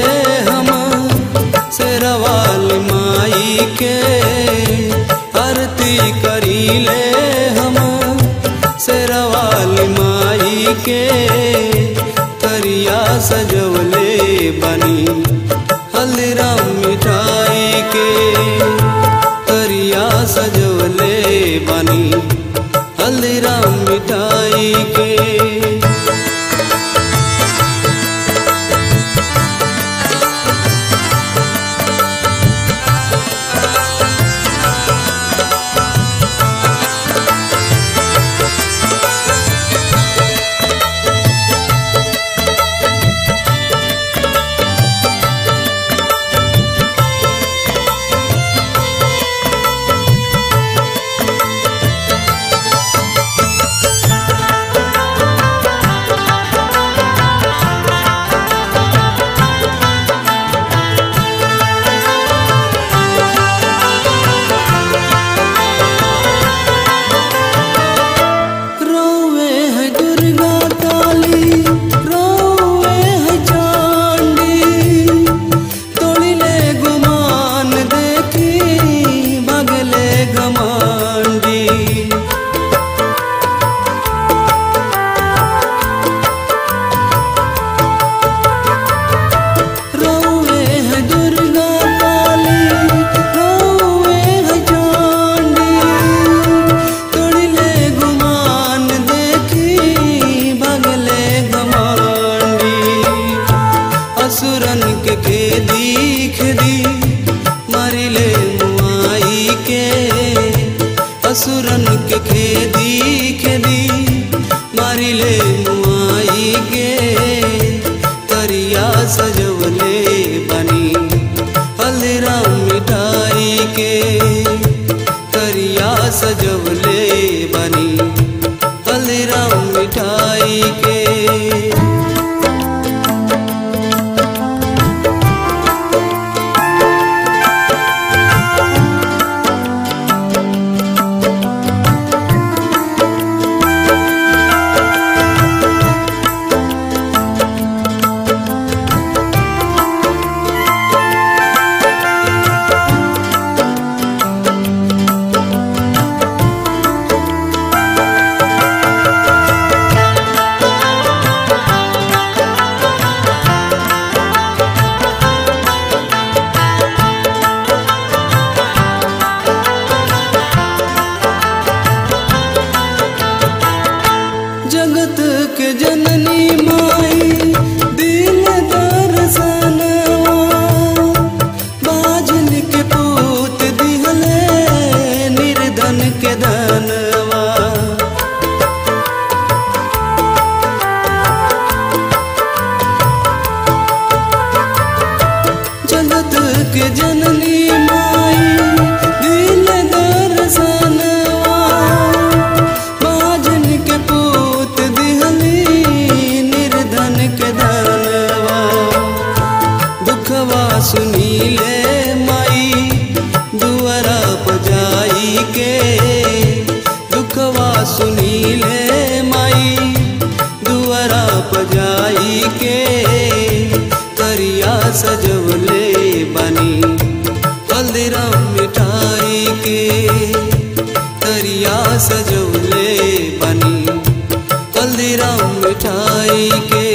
हम शेरवाल माई के आरती करीले हम शेरवाल माई के तरिया सजवले बनी हल्दीराम मिठाई के तरिया सजवले बनी हल्दीराम मिठाई के रोवे है दुर्गा काली रोवे है चांडी तोड़िले गुमान देखी बगले घमांडी रोवे है दुर्गा काली रोवे है चांडी तोड़िले गुमान देखी बगले घमांडी असुरन के खेदी खेदी मारिले मुआई के असुरन के खेदी खेदी मारिले मुआई के तरिया सजवले बनी हल्दीराम मिठाई के तरिया सजवले बनी हल्दीराम मिठाई के जगत के जननी माई दिल दर्शनवा बाजन के पूत दिहले निर्धन के धनवा जगत के जननी माई दिल दर्शनवा बाजन के पूत दिहली निर्धन के धनवा दुखवा सुनीले माई दुआरा बजाई के दुखवा सुनीले माई दुआरा बजाई के तरिया सजवले बनी हल्दीराम मिठाई के तरिया सजवले बनी हल्दीराम मिठाई के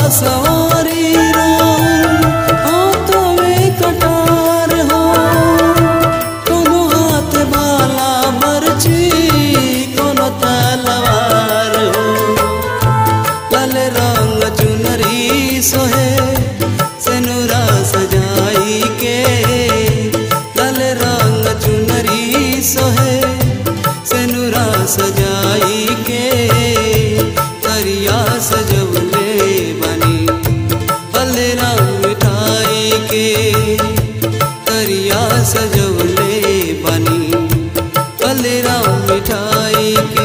सवारी राम हाथों में कटार हो कोनो हाथ भाला बरछी कोनो तलवार हो लाल रंग चुनरी सोहे सेनुरा सजाई के लाल रंग चुनरी सोहे सेनुरा सजाई के तरिया सजवले बनी हलरा मिठाई के तरिया सजवले बनी हलरा मिठाई के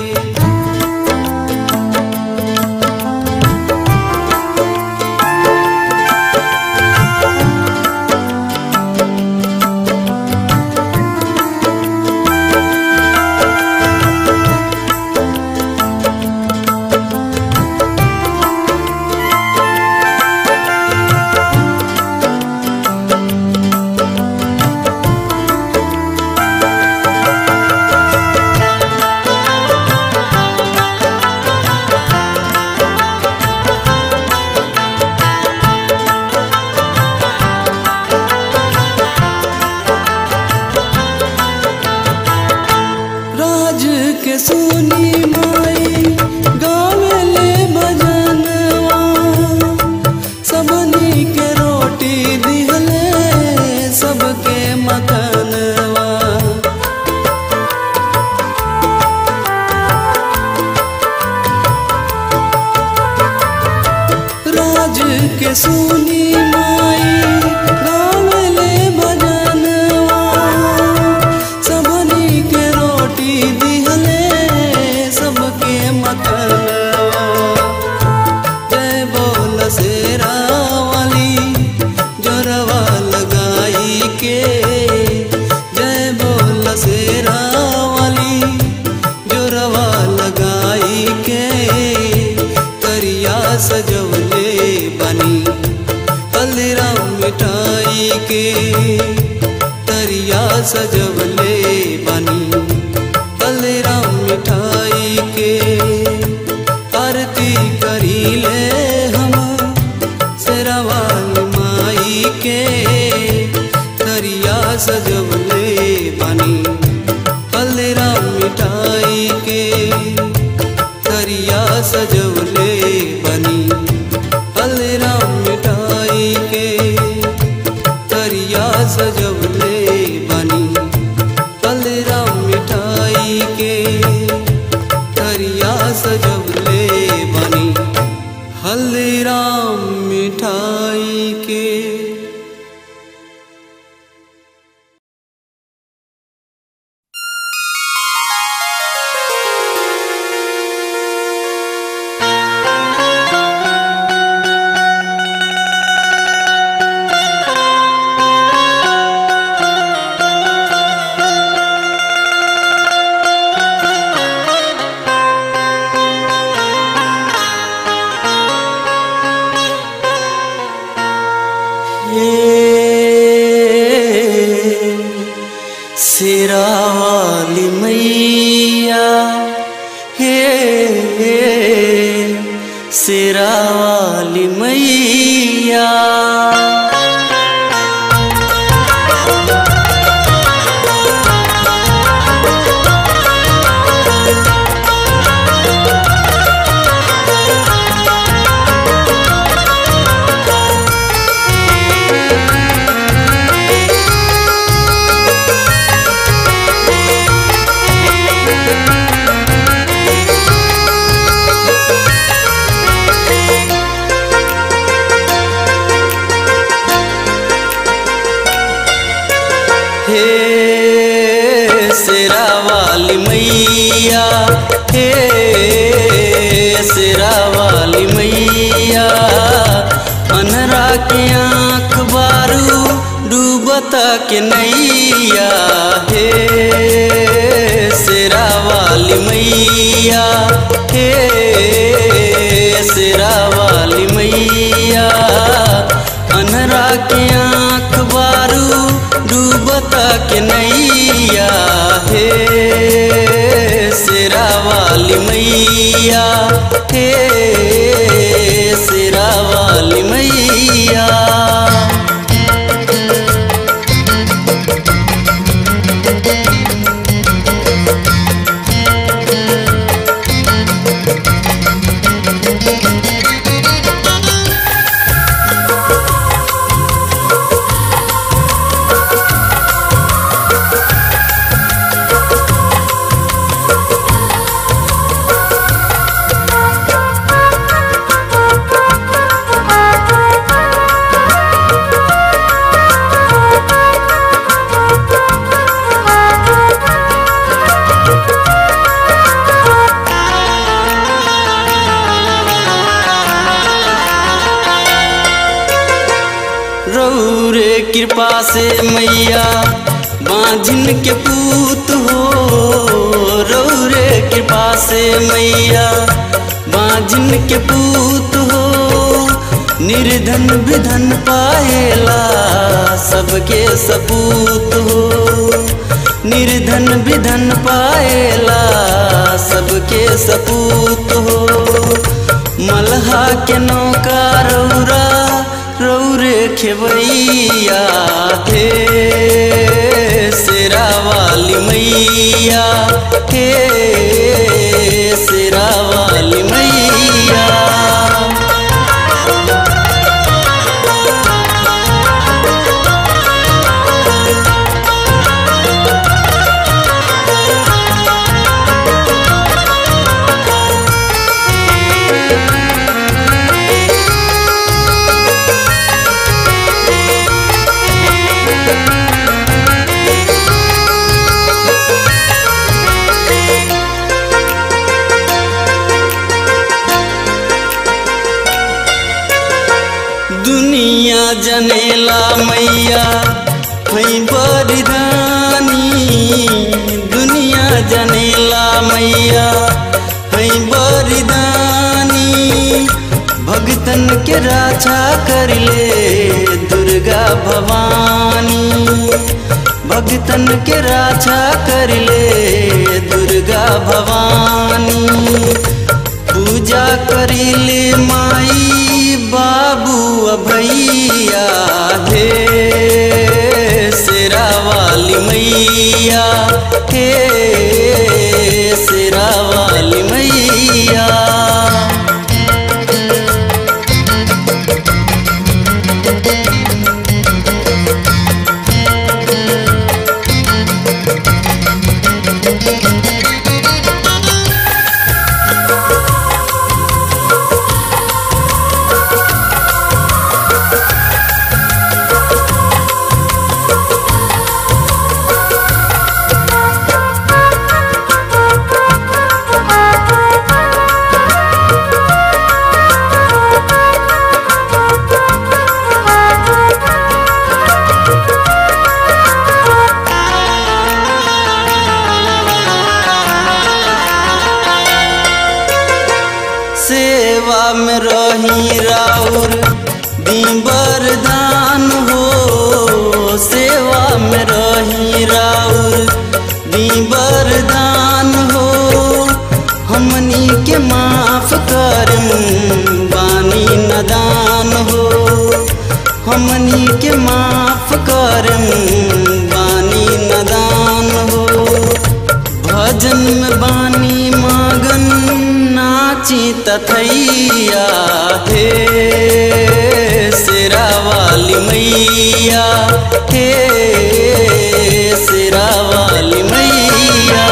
राज के सुनी माई गावेले भजनवा सबनी के रोटी दिहले सबके मकनवा राज के सुनी माई गावेले भजनवा सबनी के रोटी दिहले सबके मकनवा जय बोल शेरा वाली जोरवा लगाई के जय बोल शेरा वाली जोरवा लगाई के करिया सजवले बनी हल्दीराम मिठाई के तरिया सजवले बनी हल्दीराम मिठाई के आरती करीले हम शेरावाल माई के तरिया सजवले बनी हल्दीराम मिठाई के तरिया सजवले बनी हल्दीराम मिठाई के तरिया सजवले बनी हल्दीराम मिठाई के तरिया सजवले बनी हल्दीराम मिठाई के ये सिरा वाली मैया हे सिरा वाली मैया हे सिरा वाली मैया हे सिरा वाली मैया अनरा के आँख बारू डूबता के नैया हे सिरा वाली मैया हे सिरा वाली मैया अनरा के आँख बारू डूबता के नैया हे सिरा वाली मैया हे सिरा कृपा से मैया बांझिन के पूत हो रौरे कृपा से मैया बांझिन के पूत हो निर्धन विधन पाएला सबके सपूत हो निर्धन विधन पाएला सबके सपूत हो मलहा के नौका रौरा रौरे खेवैया थे सिरा वाली मैया हे सिरा वाली मैया दुनिया जनेला मैया हई बरदानी दुनिया जनेला मैया हई बरदानी भगतन के राछा कर ले दुर्गा भवानी भगतन के राछा कर ले दुर्गा भवानी पूजा करिले माई बाबू भैया हे सिरा वाली मैया हे सिरा वाली मैया सेवा में रही राउर दी बरदान हो सेवा में रही राउर दी बरदान हो हमनी के माफ कर बानी नदान हो हमनी के माफ कर बानी नदान हो भजन में बानी मगन नाची तथैया हे सिरा वाली मैया हे सिरा वाली मैया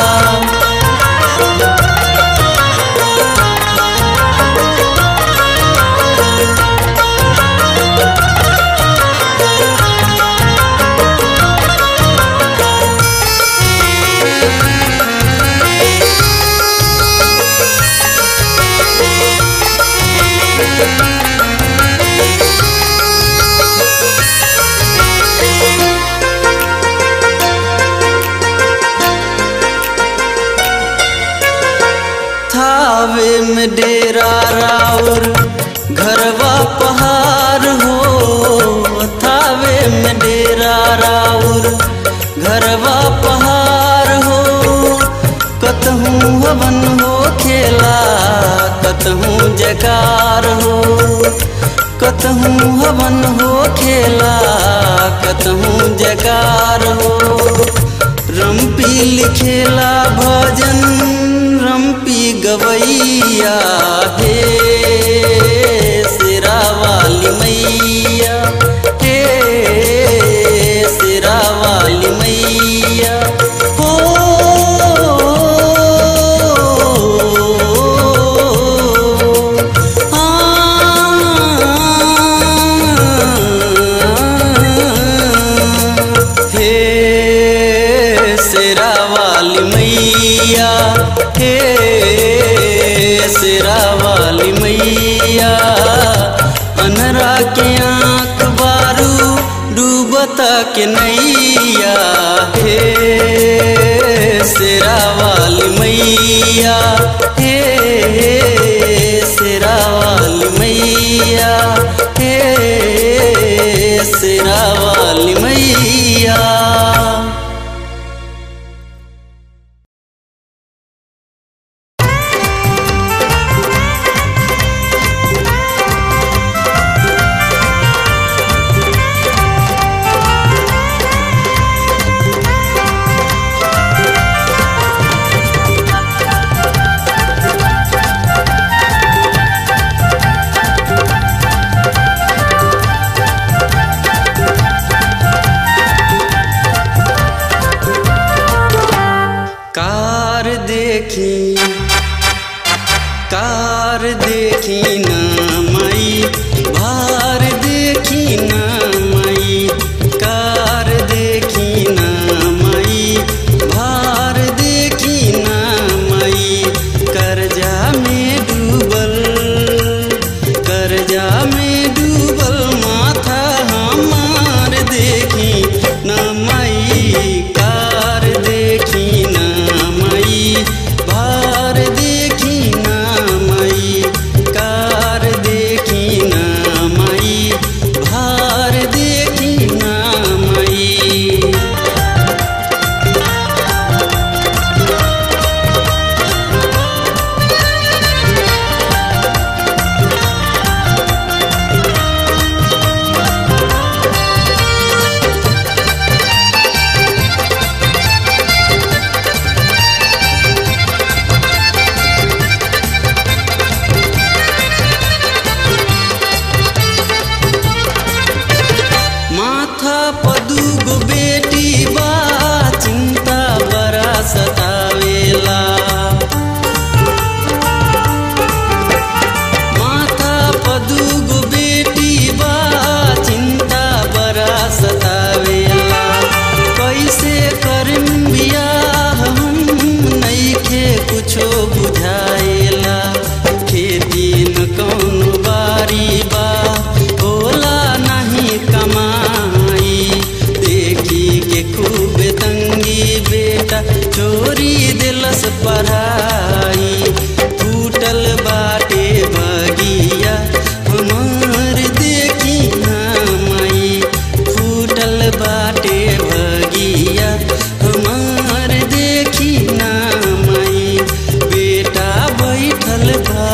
थावे में डेरा राउर घरवा पहाड़ हो थावे में डेरा राउर घरवा पहाड़ हो कतहूँ हवन हो खेला कतहूँ जकार हो कतहूँ हवन हो खेला कतहूँ जकार हो रम्पी लिखेला भजन रम्पी गवैया हे सिरा वाली मैया हे सिरा वाली मैया हो हे सिरा वाली मैया हे सिरा वाली मैया अनरा के आँख बारू डूब मैया हे शेरा वाली मैया हे शेरा वाली मैया कार देखी कार देखी ना मई भार देखी ना मई कार देखी ना मई भार देखी ना मई कर्जा में डूबल कर्जा में डूबल माथा हमार देखी ना मई कार देखी ना मई भार देखी ना मई कार देखी ना मई भार देखी ना मई माथा पदुगो बेटी बा चिंता बड़ा सतावेला माथा पदुगो बेटी बा चिंता बड़ा सतावेला कैसे करम बियाह हम नइखे कुछो बुझाएला खेती न कौन बारी बा होला नहीं कमाई देखी के खूब तंगी बेटा चोरी दिलस पढ़ाई टूटल बाटे बगिया हमार देखी ना मई फूटल बाटे बगिया हमार देखी ना मई बेटा बैठल बा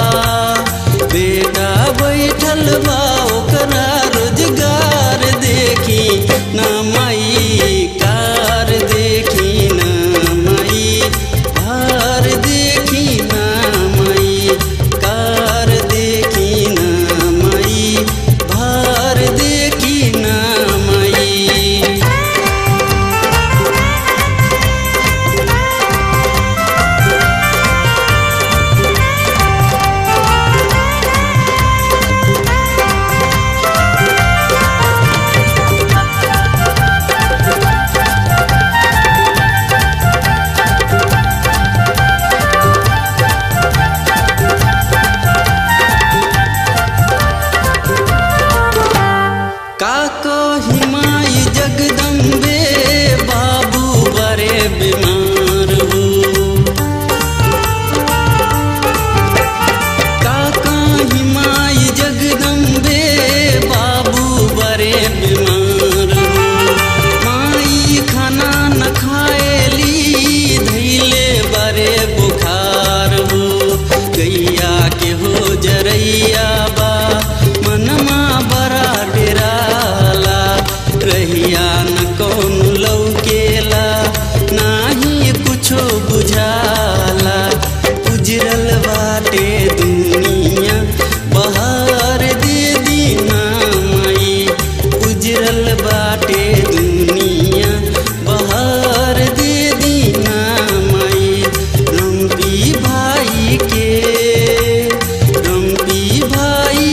बेटा बैठल बा ओकरा रोजगार देखी ना मई कार देखी ना मई भार देखी ना मई कार देखी ना मई भार देखी ना मई काको हिमाई जगदम्बे बाबू बड़े बीमार हो काका हिमाई जगदम्बे बाबू बड़े बीमार हो माई खाना न खाएली धैले बड़े बुखार हो गैया के हो जरैया बा मनमा बड़ा डेराला रहिया न कौन लौकेला नाही कुछो बुझाला उजरल बाटे दुनिया बहार दे दीना मई उजरल बाटे दुनिया बहार दे दीना मई रम्पी भाई के रम्पी भाई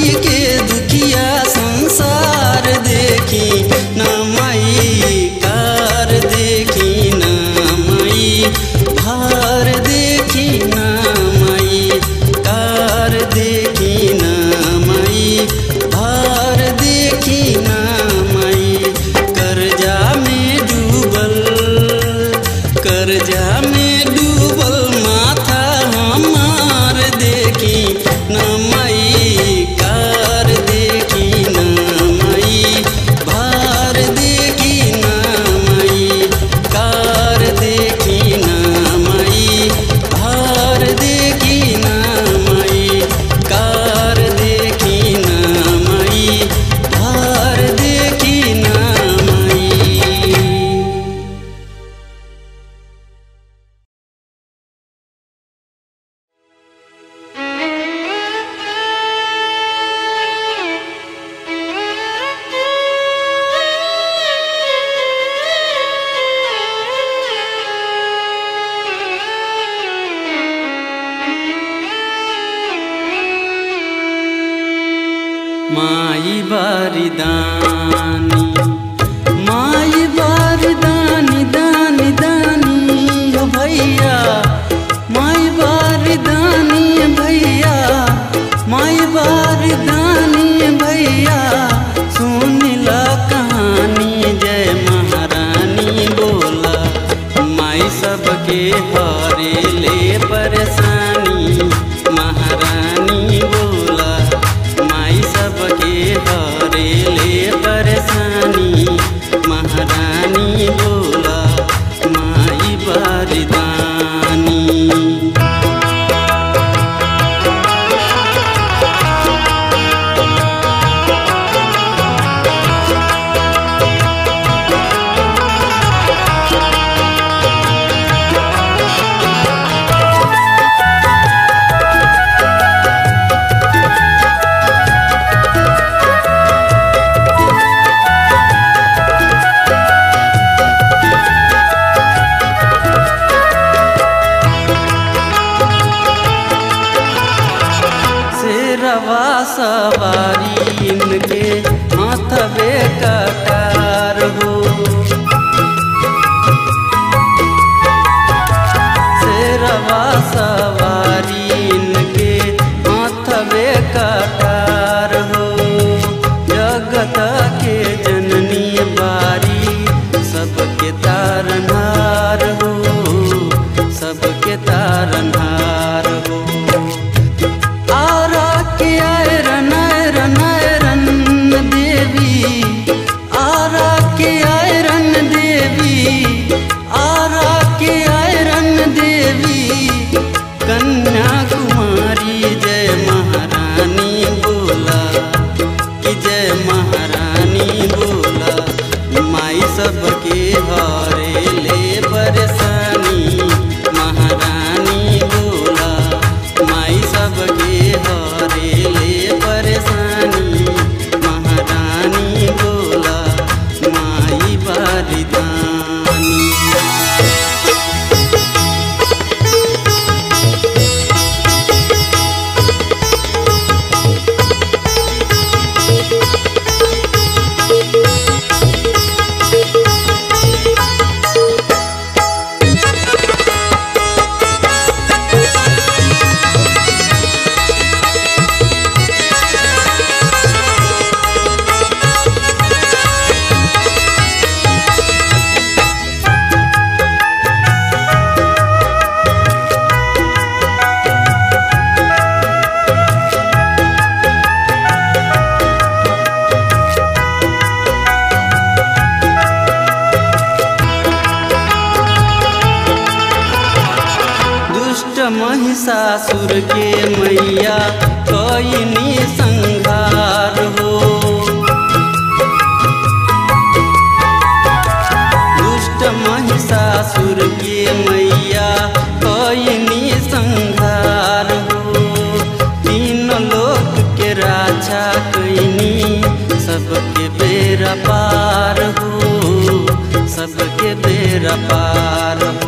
माई बारिदानी माई बारिदानी दानी दानी हो भैया माई बारिदानी भैया माई बारिदानी भैया सुन ला कहानी जय महारानी बोला माई सबके हरे ले परेशानी महारानी बोला माई सबके हरे ले परेशानी महारानी बोला माई बारिदानी शेरवा सवारी इनके हाथवे कटार हो शेरवा सवारी इनके हाथवे कटार हो जगत के जननी बारी सबके तारनहार हो सबके तारनहार हो आरा के आयरन आयरन आयरन देवी आरा के आयरन देवी आरा के आयरन देवी कन्याकुमारी जय महारानी बोला कि जय महारानी बोला माई सबके हरे ले परेशानी महारानी बोला माई सबके हरे ले परेशानी महारानी बोला माई बारिदानी दुष्ट महिषासुर के मैया कईनी संहार हो दुष्ट महिषासुर के मैया कईनी संहार हो तीन लोक के राजा कईनी सबके बेरा पार हो सबके बेरा पार हो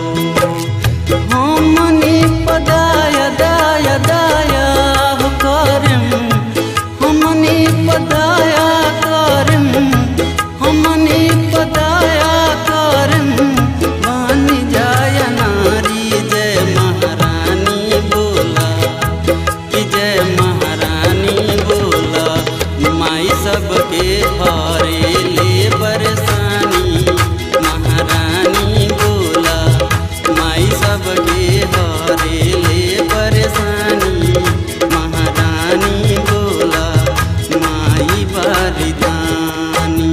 हमनी पदाय दाय दाया हो करम हमनी पदाया करम हमनी पदाया करम बन जाय नारी जय महारानी बोला कि जय महारानी बोला माई सबके हरे ले परेशानी महारानी बोला माई सबके हरे ले परेशानी महारानी बोला माई बारिदानी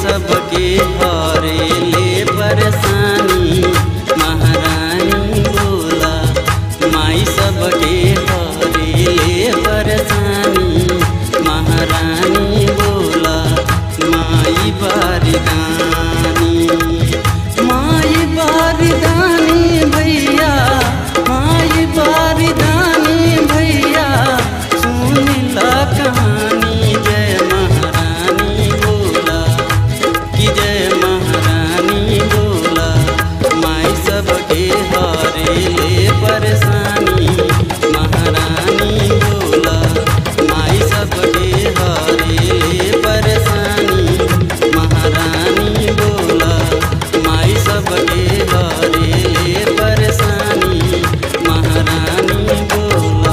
सबके हरे ले परेशानी महारानी बोला माई सबके हरे ले परेशानी महारानी बोला माई बारदानी माई बारदानी भैया माई बारदानी भैया सुन ला कहानी जय महारानी बोला कि जय महारानी बोला माई सबके हारे ले परेशानी महारानी बोला माई सबके हारे ले परेशानी महारानी बोला माई सबके हारे ले परेशानी महारानी बोला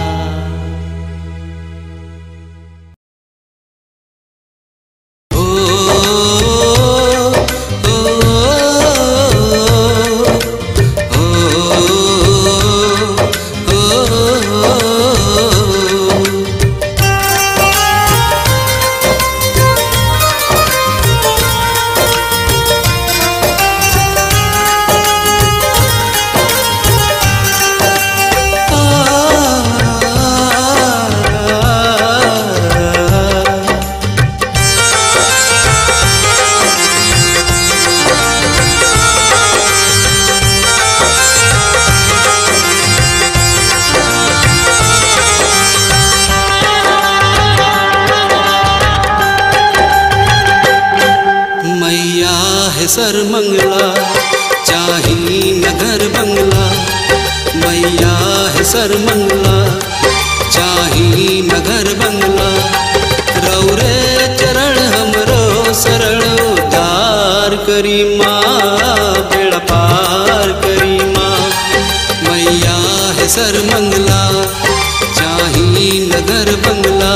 ओ ओ ओ मैया है सर मंगला चाही नगर बंगला मैया है सर मंगला चाही नगर बंगला रौरे चरण हमरो शरण उद्धार करी माँ बेड़ा पार करी माँ मैया है सर मंगला चाही नगर बंगला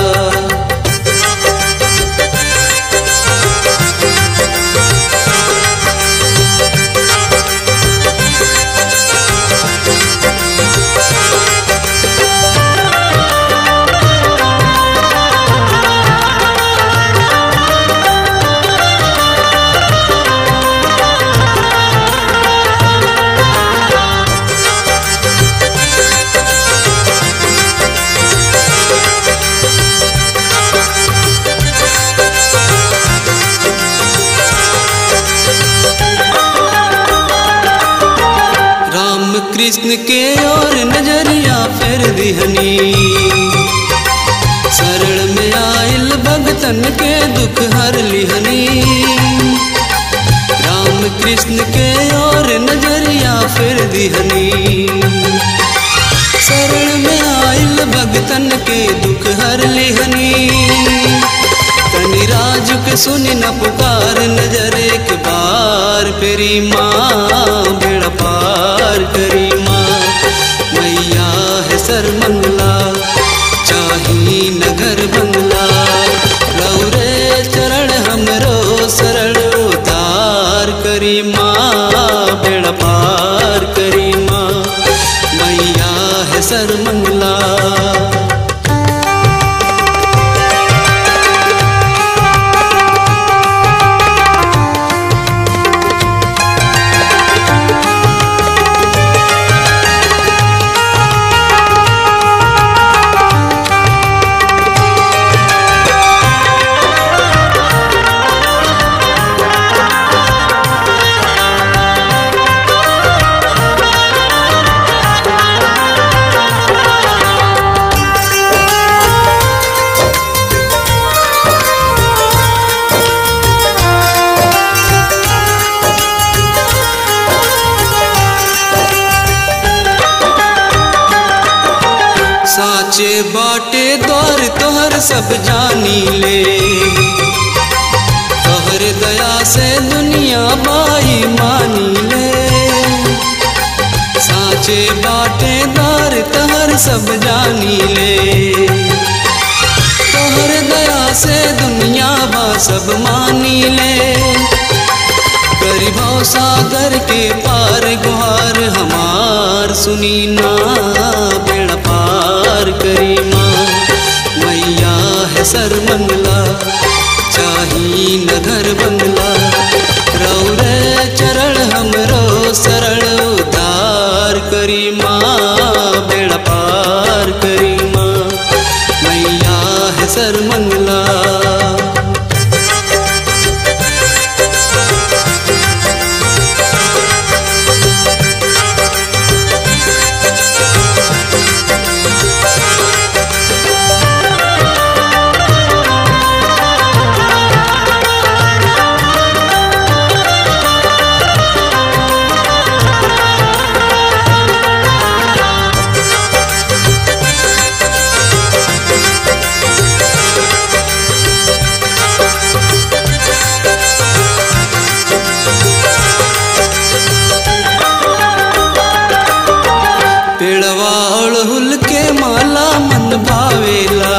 राम कृष्ण के और नजरिया फेर दिहनी शरण में आयल भगतन के दुख हर लिहनी राम कृष्ण के और नजरिया फेर दिहनी शरण में आयल भगतन के दुख हर लिहनी तनि राजू के सुनी न पुकार नजर एक बार फेरी माँ बेड़ा पार करी माँ मैया है सर मंगला चाही नगर बंगला रौरे चरण हमरो शरण उतार करी माँ बेड़ा पार करी माँ मैया है सर मंगला साचे बाटे द्वार तोहर सब जानी ले तोहर दया से दुनिया बाई मानी ले साचे बाटे द्वार तोहर सब जानी ले तोहर दया से दुनिया बा सब मानी ले गरीबों सागर के पार गुहार हमार सुनी ना बेड़ा पार करी माँ मैया है सर मंगला चाही न घर बंगला रौरे चरण हमरो सरल उतार करी माँ बेड़ा पार करी माँ मैया है सर मंगला पेड़वा अड़हुल के माला मन भावेला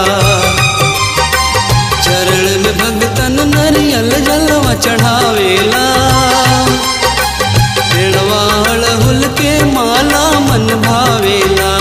चरण में भगतन नरियल जलवा चढ़ावेला पेड़वा अड़हुल के माला मन भावेला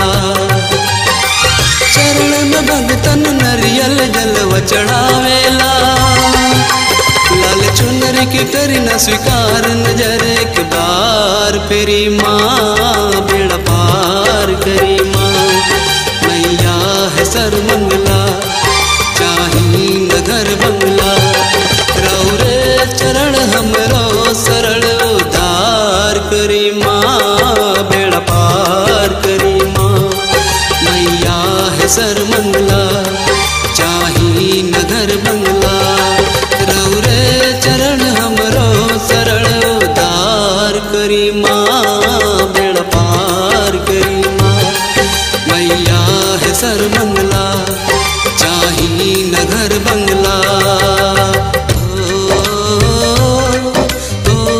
चरण में भगतन नरियल जलवा चढ़ावेला लाल चुनर के करी न स्वीकार नजर एक बार फेरी माँ बेड़ा पार करी माँ मैया है सर मंगला चाही न घर बंगला रौरे चरण हमरो सरल उतार करी माँ बेड़ा पार करी माँ मैया है सर मंगला चाही न घर बंगला रौरे चरण हमरो सरल उतार करी माँ बेड़ा पार करी माँ मैया है सर मंगला चाही न घर बंगला ओ,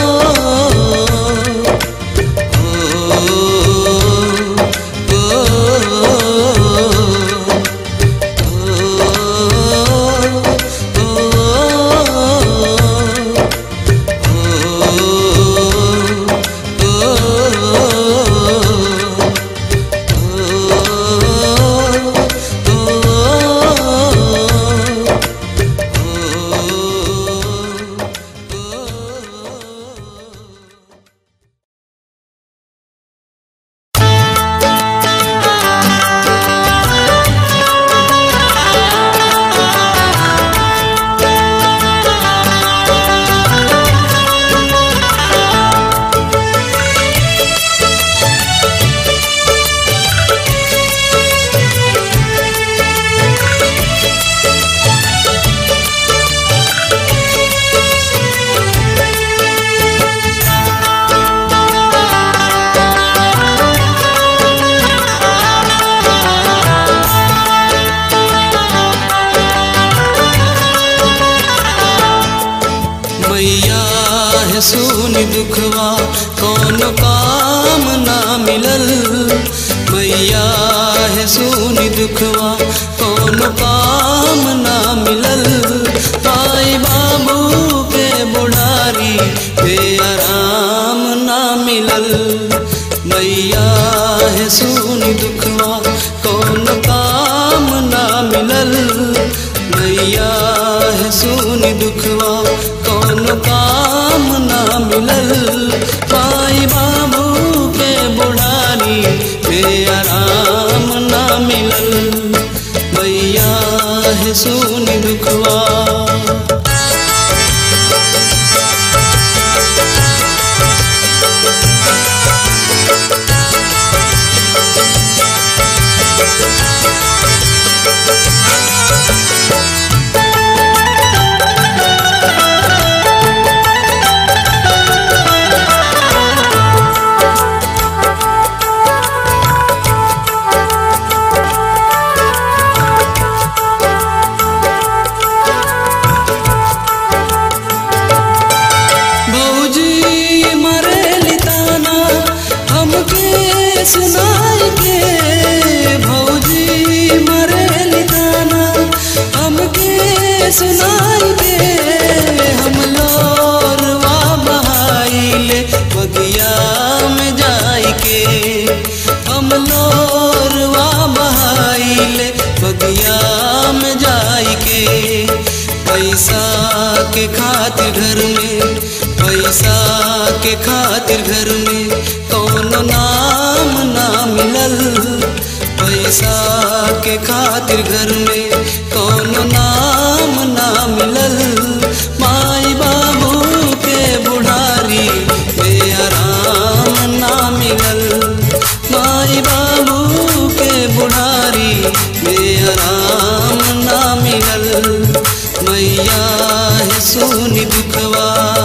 मैया है सुनी दुखवा कौन काम ना मिलल मैया है सुनी दुखवा कौन काम ना मिलल आई बाबू के बुढ़ारी पे आराम ना मिलल मैया है सुनी दुखवा कौन काम ना मिलल मैया है सुनी दुखवा कौन काम ना मिलल माई बाबू के बुढ़ारी पे आराम ना मिलल मैया है सुनी दुखवा के खातिर घर में पैसा के खातिर घर में कौनो नाम ना मिलल पैसा के खातिर घर में कौनो नाम ना मिलल माई बाबू के बुढ़ारी बेआराम ना मिलल माई बाबू के बुढ़ारी बेआराम ना मिलल मैया है सोनी दुखवा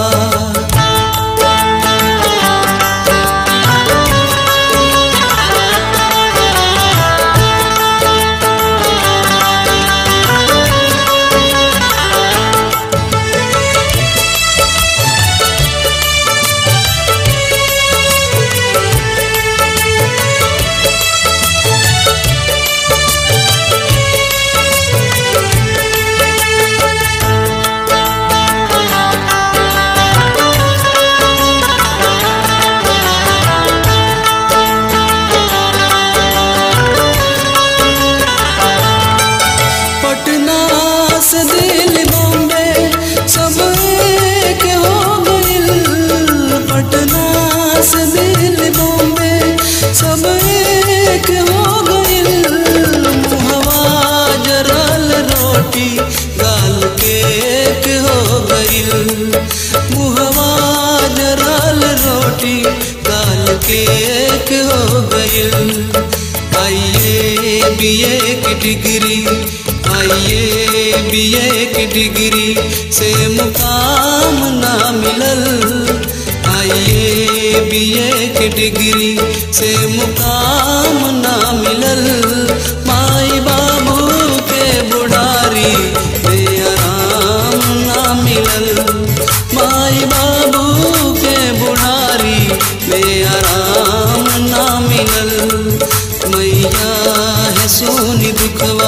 पटना से दिल बॉम्बे सब एक हो गइल पटना से दिल बॉम्बे सब एक हो गइल मुहवा जरल रोटी गाल के एक हो गइल मुहवा जरल रोटी गाल के एक हो गइल आइए बीए की डिग्री आइए बीए की डिग्री से मुकाम ना मिलल आइए बीए की डिग्री से मुकाम ना मिलल माई बाबू के बुढ़ारी बेआराम ना मिलल माई बाबू के बुढ़ारी बेआराम ना मिलल मैया है सोनी दुखवा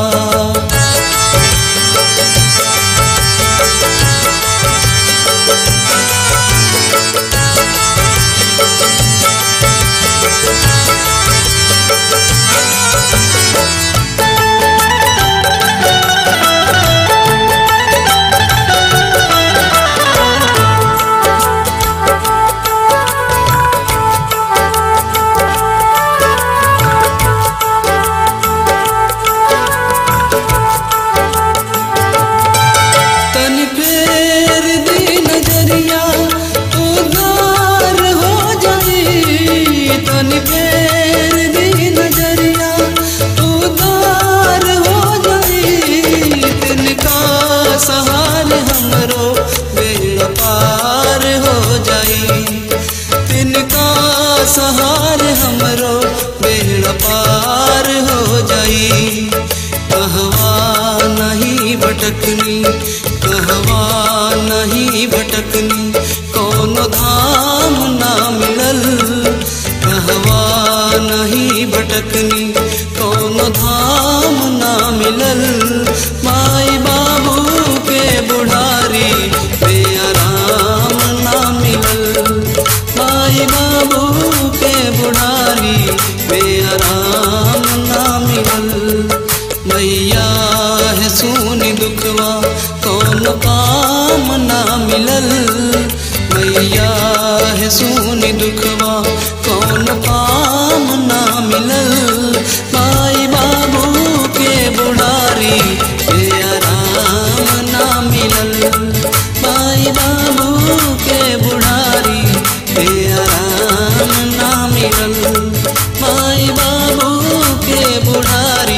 तन फेर दी नजरिया उधार हो जाई तन फेर दी नजरिया उधार हो जाई तिनका सहार हमरो बेड़ा पार हो जाई तिनका सहार हमरो बेड़ा पार हो जाई कहवा नहीं भटकनी कहवा नहीं भटकनी कौनो धाम ना मिलल कहवा नहीं भटकनी कौनो धाम ना मिलल माई बाबू के बुढ़ारी बेआराम ना मिलल माई बाबू के बुढ़ारी बेआराम ना मिलल मैया है सोनी दुखवा कौन काम ना मिलल मैया है सोनी दुखवा कौन काम ना मिलल माई बाबू के बुढ़ारी बेआराम ना मिलल माई बाबू के बुढ़ारी बेआराम ना मिलल माई बाबू के बुढ़ारी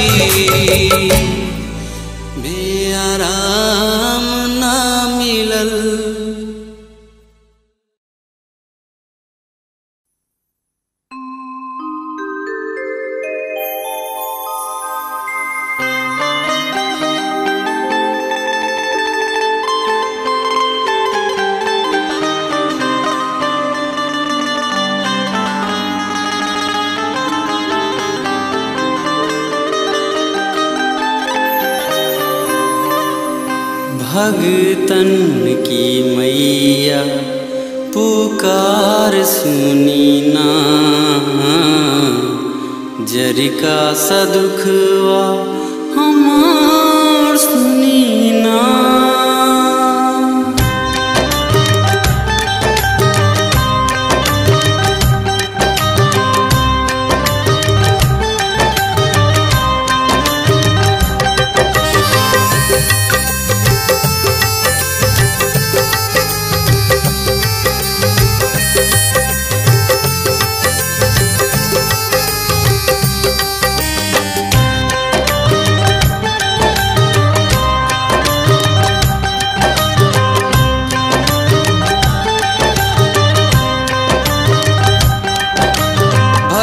बेआराम ना मिलल भगतन की मैया पुकार सुनी ना जरिका सदुखवा हमार सुनी ना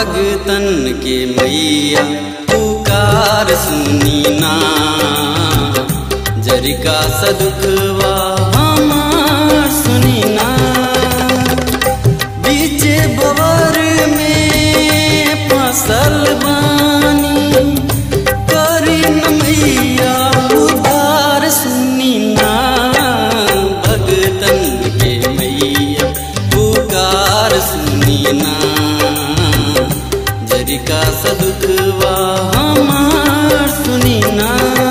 भगतन के मैया पुकार सुनी ना जरिका सदुखवा हमार सुनी ना बीच बवर में फसल बानी करी न मैया उधार सुनी ना भगतन के मैया पुकार सुनी ना जरिका सदुखवा हमार सुनी ना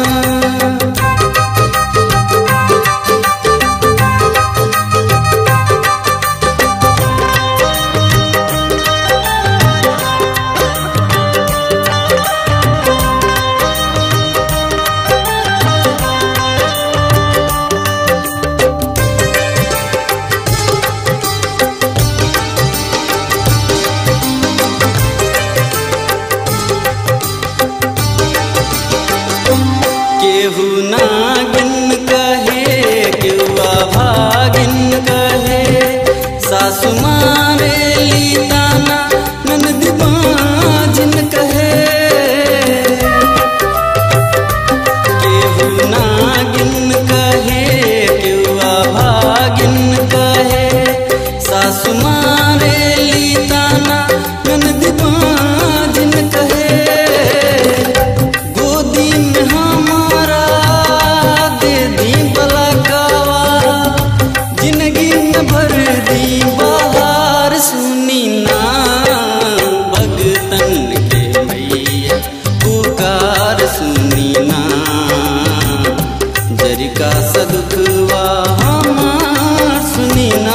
केहू नागिन कहे केहू भागिन कहे सासु मारे लीताना ननद बाजिन कहे केहू नागिन कहे केहू भागिन कहे सासु मारे लीताना ननद बाजिन कहे गोदी में हमारा दे दी बलकावा जिंदगी में भर दी बहार सुनी ना भगतन के मैया पुकार सुनी ना जरिका सदुखवा हमार सुनी ना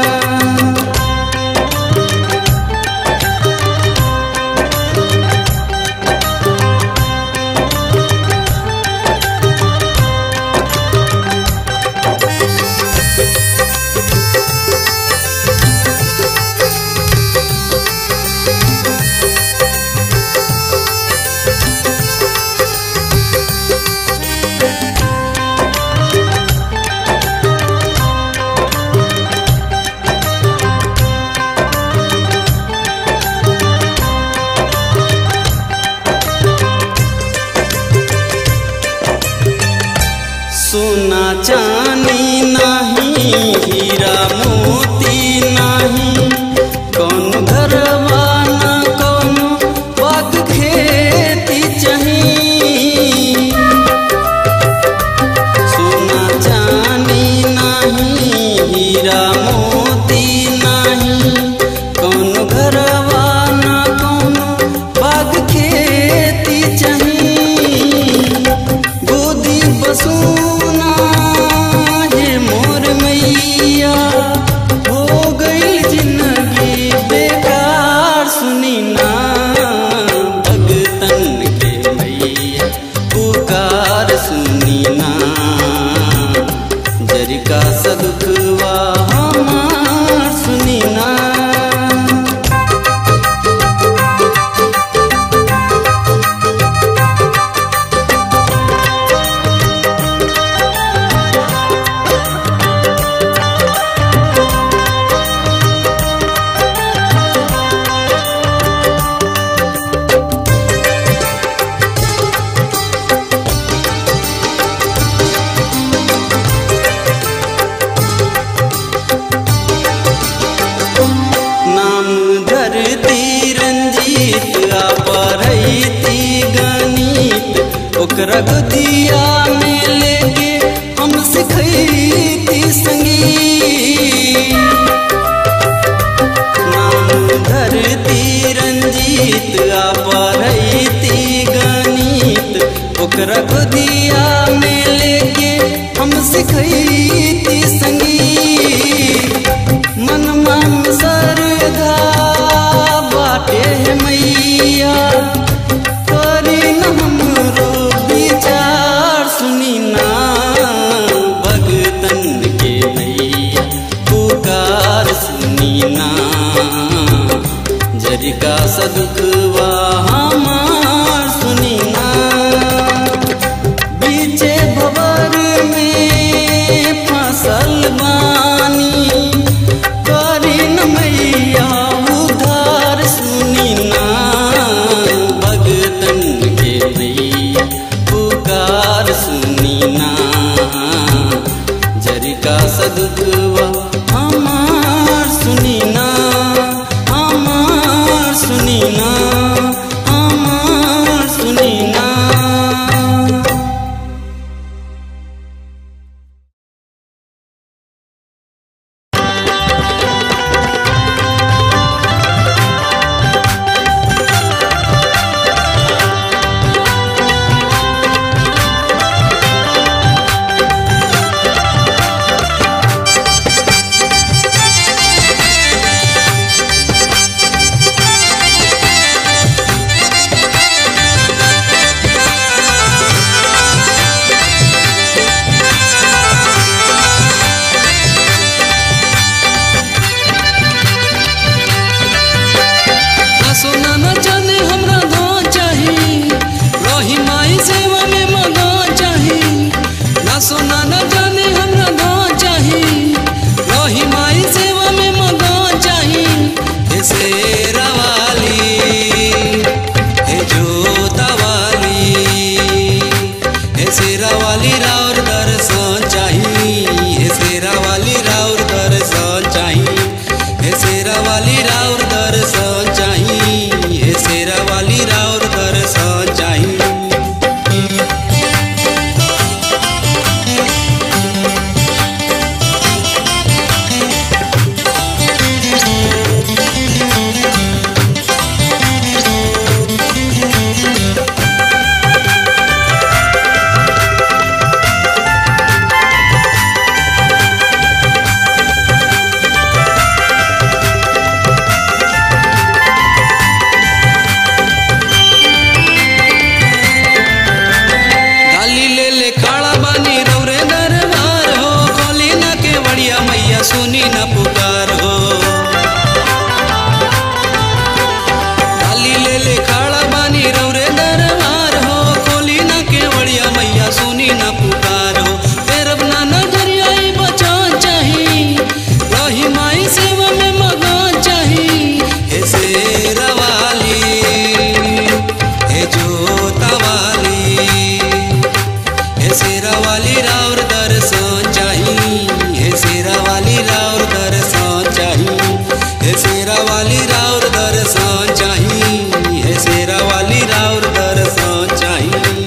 सोना चांदी नहीं हीरा मोती नहीं कौन घरवा न कौन बाग खेती चाही सोना चांदी नहीं हीरा मोती नहीं कौन घरवा न कौन बाग खेती चाही गोदी बसूना हे मोर मैया हो गई जिंदगी बेकार सुनी ना भगतन के मैया पुकार सुनी ना जरिका सदुखवा हमार सुनी ना नाम धरती रंजीत अपरैती गणित ओकरा गोदिया में लेके हम सिखैती संगीत नाम धरती रंजीत अपरैती गणित ओकरा गोदिया में लेके हम सिखैती संगीत मनमा में सरधा बाटे है मैया करी न हमरो विचार सुनी ना भगतन के मैया पुकार सुनी ना जरिका सदुखवा हमार सुनी ना सुनी न पुकार हो डाली ले ले खाड़ा बानी रौरे दरबार हो खोली न केवड़िया मैया सुनी न पुकार हो तेरब ना नजरिया ई बचान चाही रही माई सेवा में मगन चाही हे शेरवाली हे जोतवाली हे शेरावाली राउर दर्शन चाही हे शेरावाली राउर दर्शन चाही हे शेरावाली राउर दर्शन चाही हे शेरावाली राउर दर्शन चाही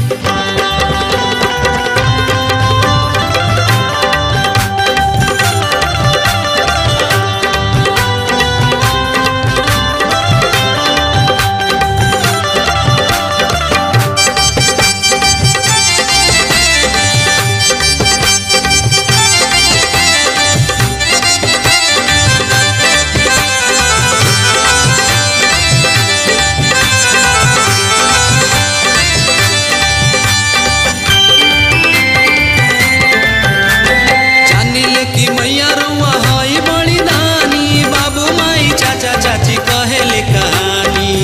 जानिल की मैया रुआ हई बड़ी दानी बाबू माई चाचा चाची कहेले कहानी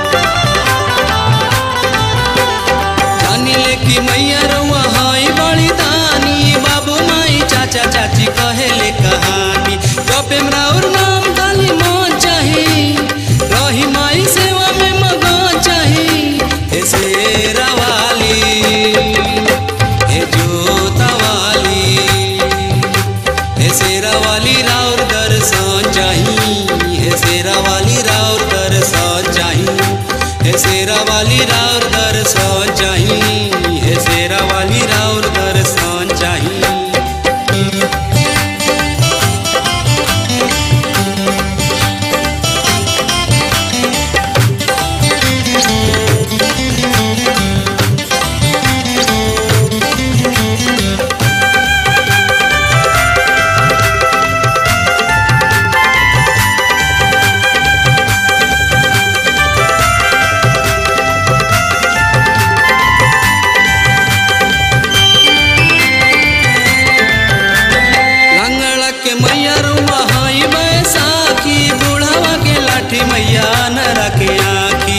जानिल की मैया रुआ हई बड़ी दानी बाबू माई चाचा चाची कहेले कहानी जपे राउर नाम डाली मन चाही रही माई सेवा में मगन चाही हे शेरावाली हे जोतवाली हे शेरावाली राउर दर्शन चाही हे शेरावाली राउर दर्शन चाही हे शेरावाली राउर दर्शन चाही हे शेरावाली राउर दर्शन चाही लंगड़ा के मैया रुआ हई बैसाखी बुढ़ावा के लाठी मैया नरा के आखी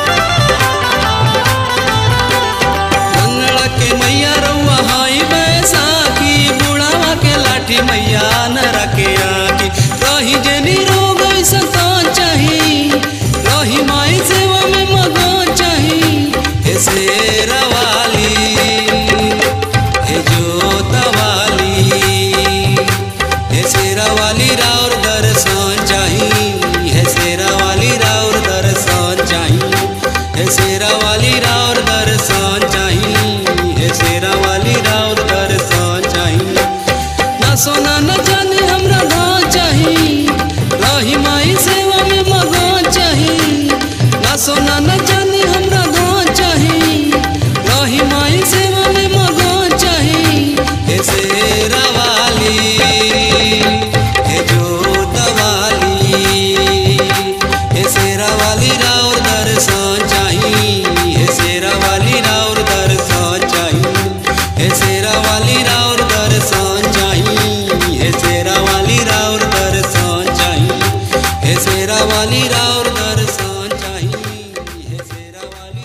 लंगड़ा के मैया रुआ हई बैसाखी बुढ़ावा के लाठी मैया नरा के आखी रही जनी रोग संतान चाही रही माई सेवा में मगन चाही हे शेरवाली हे जोतवाली हे शेरावाली राउर दर्शन चाही हे शेरावाली राउर दर्शन चाही हे शेरावाली राउर दर्शन चाही हे शेरावाली राउर दर्शन चाही ना सोना न जाने हमरा गाँव चाही रही माई सेवा में मगन चाही ना सोना न जाने हमरा गाँव चाही रही माई सेवा में मगन चाही हे शेरावाली हे जोतवाली हे शेरावाली राउर दर्शन चाही हे शेरावाली राउर दर्शन चाही हे शेरावाली राउर दर्शन चाही हे शेरावाली राउर दर्शन चाही हे शेरावाली राउर दर्शन चाही हे शेरावाली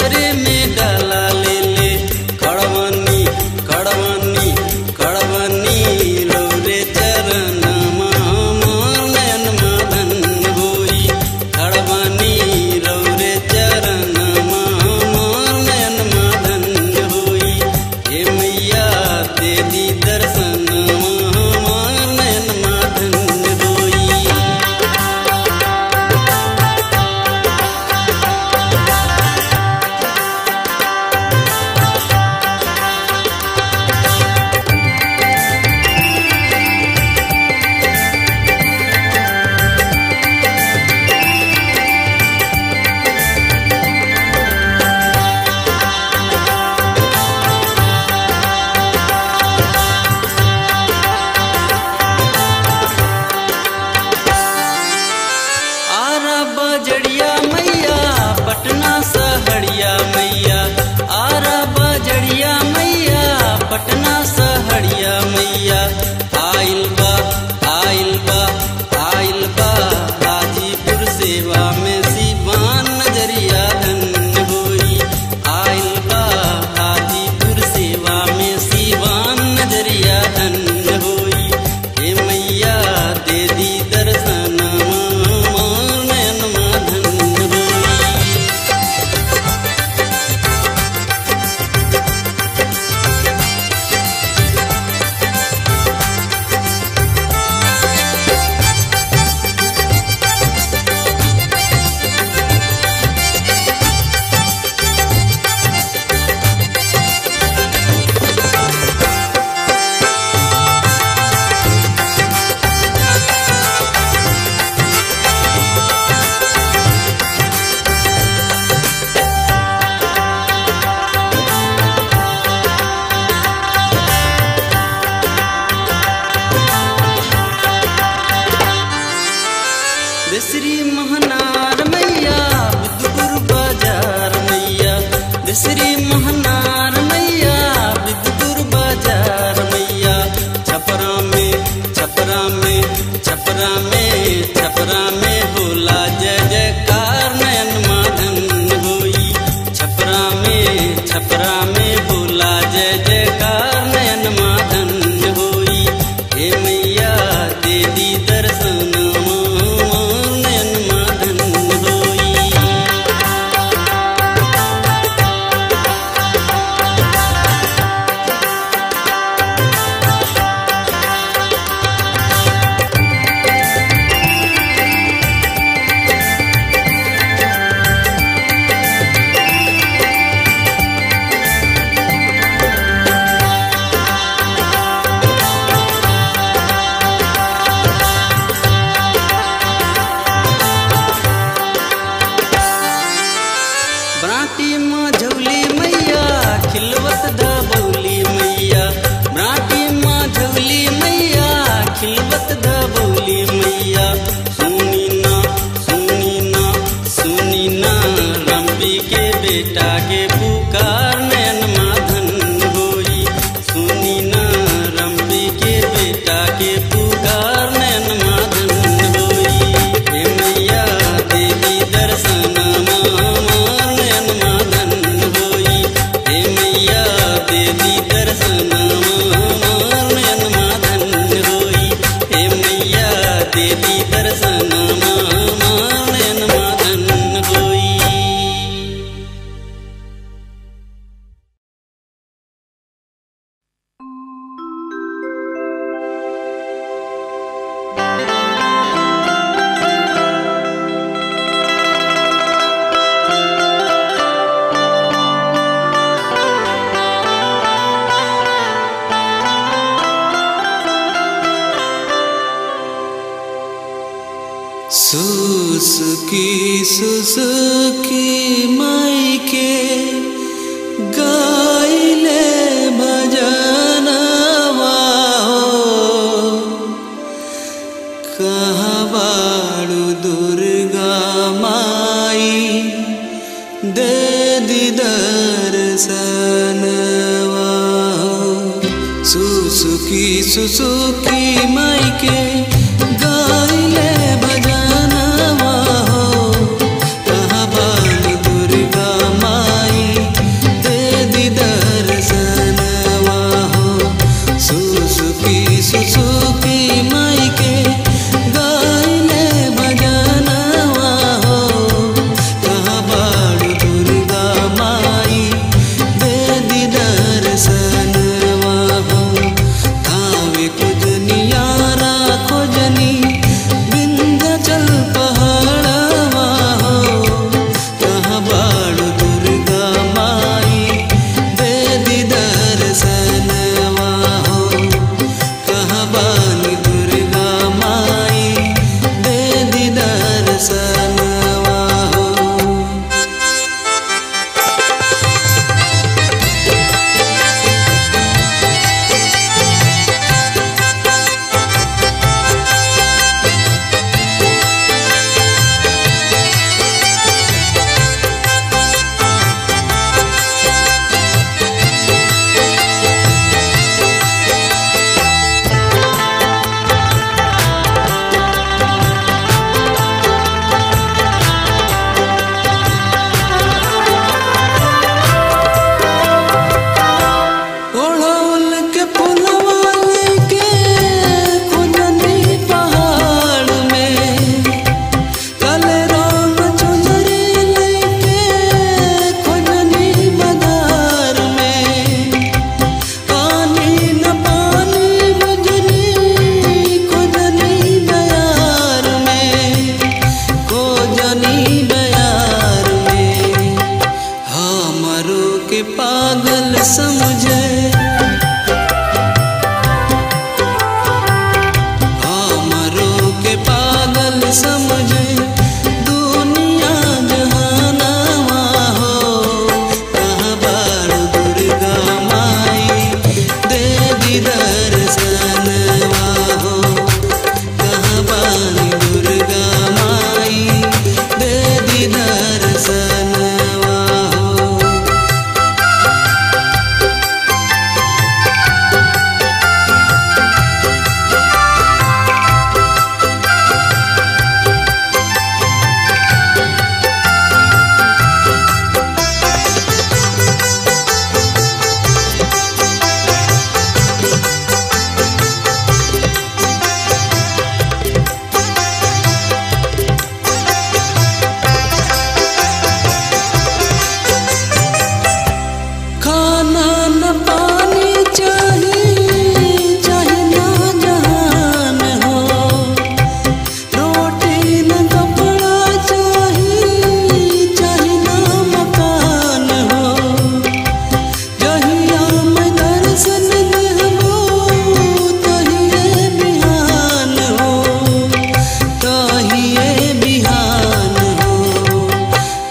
दूसरे में डाला ले ले कड़वनी कड़वनी कड़वनी रौरे चरण नयन मदन होई कड़वनी रौरे चरण नयन मदन होई हे मैया दे दी दर्शन नयन मदन होई आरा बजड़िया मैया पटना सहरिया मैया आरा बजड़िया मैया पटना सहरिया मैया आइल बा आइल बा आइल बा हाजीपुर सेवा में सिवान नजरिया धन होई आइल बा हाजीपुर सेवा में सिवान नजरिया धन होई हे मैया दे दी दर्शन नयन माधन होई दसरी महनार मैया बुद्धपुर बाजार मैया दसरी महनार मैया बुद्धपुर बाजार मैया छपरा में छपरा में छपरा में छपरा में होला जय जयकार नयन माधन होई छपरा में छपरा में होला जय जयकार नयन माधन होई हे मैया दे दी दर्शन नयन माधन होई ब्राटी माँ झौली मैया खिलवत दबौली मैया ब्राटी माँ झौली मैया खिलवत दबौली मैया सुनी ना सुनी ना सुनी ना रंबी के बेटा के पुकार नयन माधन होई सुनी ना रंबी के बेटा के पुकार नयन माधन होई हे मैया देवी दर्शन नयन माधन होई हे मैया देवी दर्शन नयन माधन होई हे मैया देवी दर्शन नयन माधन होई सुसुकी सुसुकी मायके गाइले भजनवा हो कहाँ बाड़ू दुर्गा माई दे दी दर्शनवा हो सुसुकी सुसुकी मायके गाइले भजनवा हो कहाँ बानी दुर्गा माई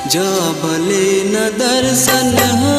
जबले न दर्शन हो